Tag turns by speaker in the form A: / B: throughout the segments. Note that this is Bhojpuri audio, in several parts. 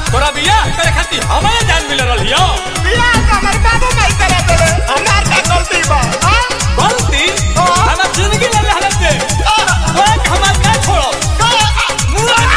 A: तोरा बियाह करे खातिर हमारे जान मिल रहल हियो
B: बियाह तो हमर बाबू माई करे देले हमार का गलती बा हाँ?
A: गलती हमार जिंदगी ले ले हालत दे तोरा के हमार का छोड़ो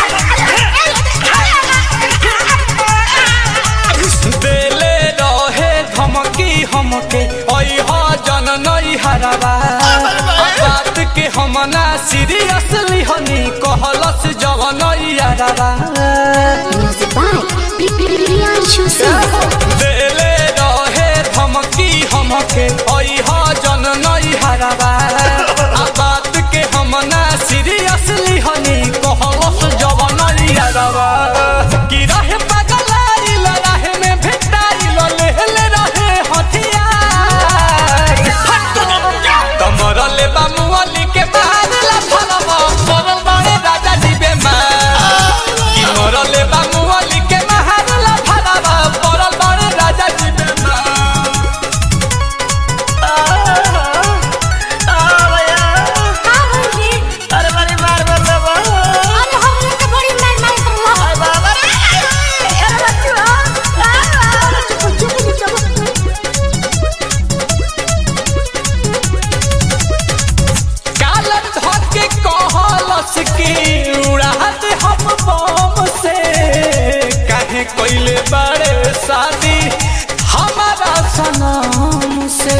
A: देले रहे धमकी हमके ओई हो जन नई हरावा बात के हम ना सीरियसली हनी कहलस जवन यारावा
C: Music by Priyanshu Singh.
A: देले रहे धमकी हमके ओई हो जन नई हरावा आ बात के हम ना सीरियसली हनी कहलस जवन यारावा कि रहे पगलाइल रहे में भेटाइल लेहले रहे हथियार कमरले बा मुअली के मारला फलवा सरल बड़े राजा जी बेमार कि मरले बा मुअली के मारला फलवा सरल बड़े राजा जी बेमार
B: अरे बड़ी मार मार दे बा
A: कालर धके कहलस की उड़ात हम बम से काहे कोइले बड़े शादी हमारा सनम से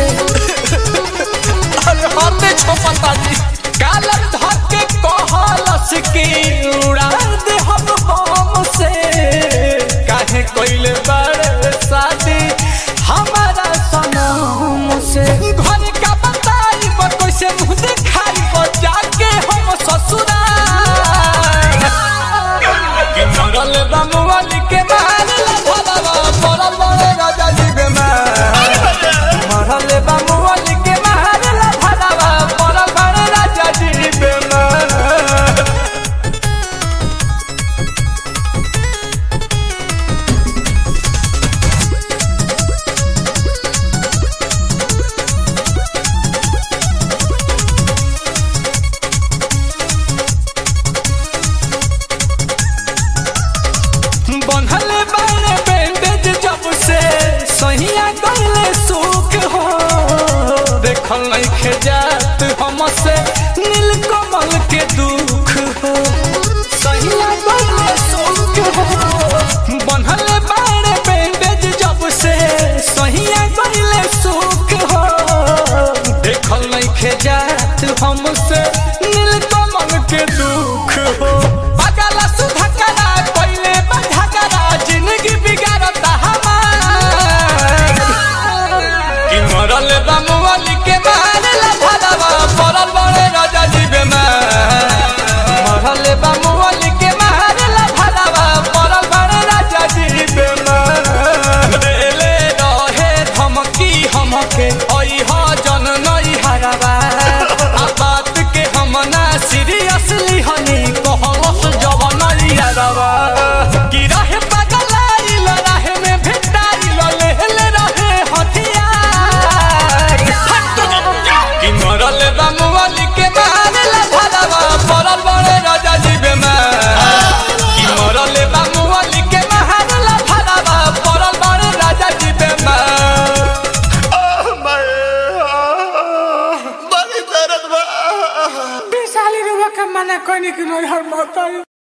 A: अरे हाथे छोपता जी कालर धके कहलस की उड़ात हम बम से काहे कोइले बड़े शादी हमारा सनम से घर का बताई पर कैसे मुंह दिखाई पर जाके हम ससुराल कि मरल बमुअली के मारल भलवा पड़ल बड़े राजा जी बेमार मरल बमुअली के मारल भलवा पड़ल बड़े राजा जी बेमार बंधले बारे बैंडेज जब से सहिया गले सुख हो देखल नहीं खेजात हमसे नीलकमल के दुख हो सहिया गले सुख हो बंधले बारे बैंडेज जब से सहिया गले सुख हो देखल नहीं खेजात हमसे नीलकमल के दुख हो पगला सुधकरा कोइले बधकरा जिंदगी बिगाड़ता हमार कि मरल बमुअली के मारला भलवा पड़ल बड़े राजा जी बेमार मरल बमुअली के मारला भलवा पड़ल बड़े राजा जी बेमार देले रहे धमकी हमके ओई हो जन नई हरावा आ बात के हम ना सीरियसली हनी कहलस जवन यारवा कि रहे पगलाइल रहे में भेटाइल लेहले रहे हथियार कि मरल बमुअली के मारला भलवा पड़ल बड़े राजा जी बेमार कि मरल बमुअली के मारला भलवा पड़ल बड़े राजा जी बेमार
B: बड़ी दर्द बा
D: साली रुआ के मना कोनी कि मोर हर मौत